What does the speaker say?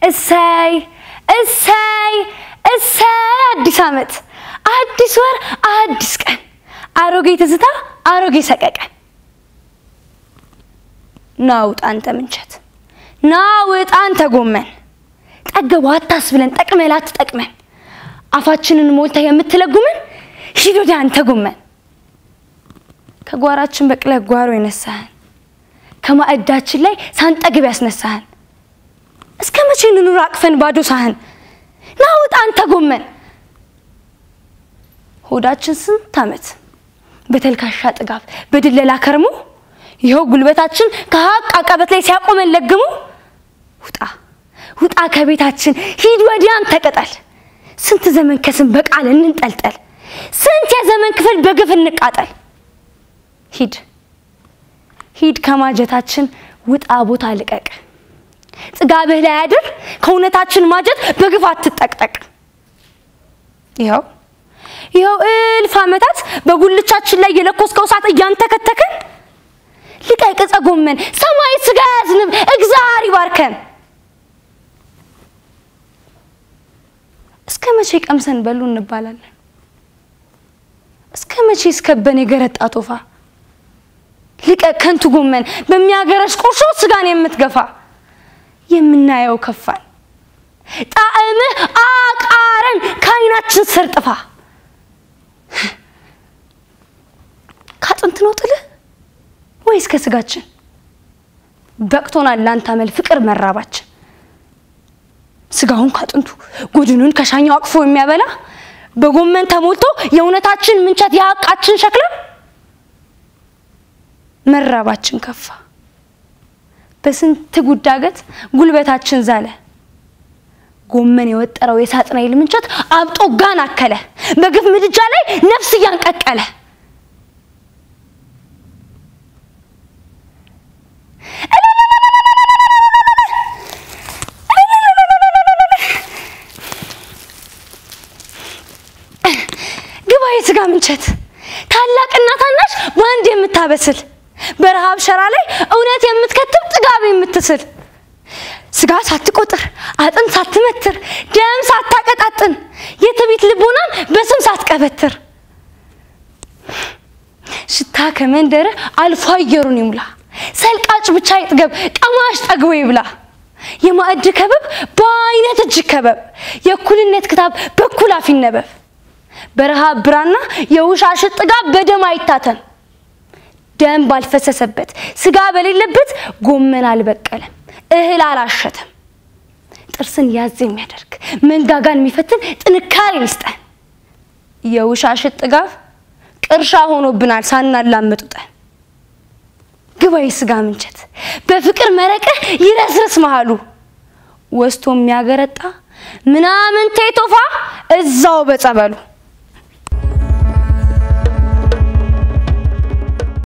እሰይ እሰይ እሰይ አዲስ ዓመት፣ አዲስ ወር፣ አዲስ ቀን፣ አሮጌ ትዝታ፣ አሮጌ ሰቀቀን። ና ውጣ አንተ ምንቸት፣ ና ውጣ አንተ ጎመን፣ ጠገቡ አታስብለን ጠቅመህ ላትጠቅመን፣ አፋችንን ሞልተህ የምትለጉመን ሂድ ወዲያ አንተ ጎመን። ከጓራችን በቅለህ ጓሮ የነሳህን ከማዕዳችን ላይ ሳንጠግብ ያስነሳህን እስከ መቼ እንኑር አቅፈን ባዶ ሳህን? ና ውጣ አንተ ጎመን። ሆዳችን ስንት ዓመት በተልካሻ ጥጋብ በድለላ ከርሞ ይኸው ጉልበታችን ከሀቅ አቀበት ላይ ሲያቆመን ለግሞ ውጣ ውጣ ከቤታችን ሂድ ወዲያን ተቀጠል። ስንት ዘመን ከስም በቃል እንንጠልጠል፣ ስንት የዘመን ክፍል በግፍ እንቃጠል። ሂድ ሂድ ከማጀታችን ውጣ ቦታ ልቀቅ። ጥጋብህ ላይ አድር ከእውነታችን ማጀት በግፍ አትጠቅጠቅ። ይኸው ይኸው እልፍ ዓመታት በጉልቻችን ላይ የለኮስከው እሳት እያንተከተከን ልቀቅ ዕፀ ጎመን ሰማይ ስጋ ያዝንብ እግዚአብሔር ይባርከን። እስከ መቼ ቀምሰን በሉ እንባላለን? እስከ መቼ እስከበን የገረጣ ቶፋ? ልቀቅ ከንቱ ጎመን በሚያገረሽ ቁርሾ ስጋን የምትገፋ የምናየው ከፋን ጣዕምህ አቃረን ከዓይናችን ስር ጥፋ። ካጥንት ነው ጥልህ ወይስ ከስጋችን? በቅቶናል ላንተ አመል ፍቅር መራባችን። ስጋውን ካጥንቱ ጎድኑን ከሻኛው አቅፎ የሚያበላ በጎመን ተሞልቶ የእውነታችን ምንቸት የሀቃችን ሸክላ መራባችን ከፋ። በስንት ጉዳገት ጉልበታችን ዛለ። ጎመን የወጠረው የሳጥናኤል ምንቸት አብጦ ጋን አከለ። በግፍ ምድጃ ላይ ነፍስ እያንቀቀለ ግባ የስጋ ምንቸት ታላቅና ታናሽ በአንድ የምታበስል በረሃብ ሸራ ላይ እውነት የምትከትብ ጥጋብ የምትስል ስጋ ሳትቆጥር አጥንት ሳትመትር ደም ሳታቀጣጥን የትዕቢት ልቦናን በስም ሳትቀበትር ሽታ ከመንደርህ አልፎ አየሩን ይሙላ ሰልቃጭ ብቻ ይጥገብ ቀማሽ ጠግቦ ይብላ የማዕድ ከበብ በአይነት እጅግ ከበብ የእኩልነት ክታብ በኩል አፍ ይነበብ በረሃብ ብራና የውሻሽት ጥጋብ በደም አይታተም ደም ባልፈሰሰበት ስጋ በሌለበት ጎመን አልበቀለም እህል አላሸተም። ጥርስን ያዝ የሚያደርግ መንጋጋን የሚፈትን ጥንካሬን ይስጠን። የውሻሽት ጥጋብ ቅርሻ ሆኖብናል ሳናላምጡጠን። ግባ የስጋ ምንቸት በፍቅር መረቅህ ይረስርስ መሃሉ ወስቶ የሚያገረጣ ምናምን ቴቶፋ እዛው በጸበሉ